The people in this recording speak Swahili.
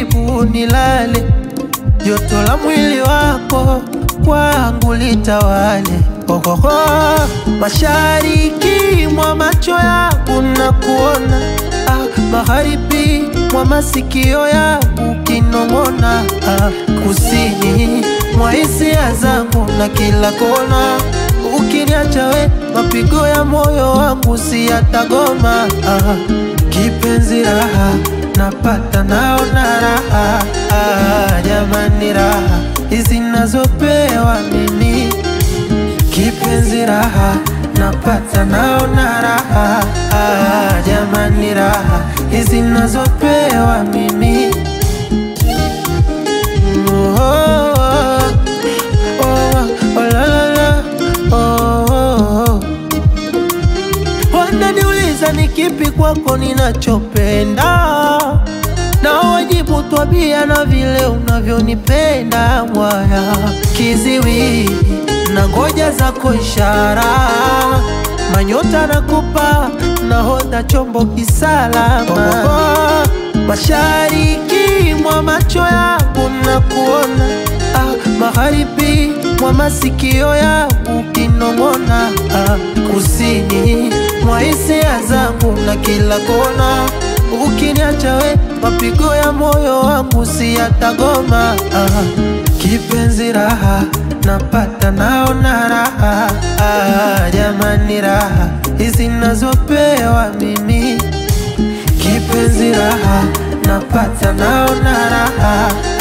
karibu nilale, joto la mwili wako kwangu litawale. Ohoho, mashariki mwa macho yangu na kuona ah, magharibi mwa masikio yangu kinong'ona ah, kusini mwa hisia zangu na kila kona ukiniacha we mapigo ya moyo wangu si yatagoma ah, kipenzi raha napata naona raha ah, jamani raha hizi nazopewa mimi kipenzi raha napata naona raha ah, jamani raha hizi nazopewa mimi oh, oh, oh, oh, la, la, la, oh, oh, oh. Wananiuliza ni kipi kwako ninachopenda, na wajibu twabia na vile unavyonipenda mwaya kiziwi na ngoja zako ishara, manyota nakupa nahodha chombo kisalama. Mashariki mwa macho yangu na kuona ah, magharibi mwa masikio yangu kinong'ona ah, kusini mwa hisia zangu na kila kona ukiniacha we mapigo ya moyo wangu si yatagoma ah, kipenzi raha napata naona raha ah, jamani raha hizi nazopewa mimi kipenzi raha napata naona raha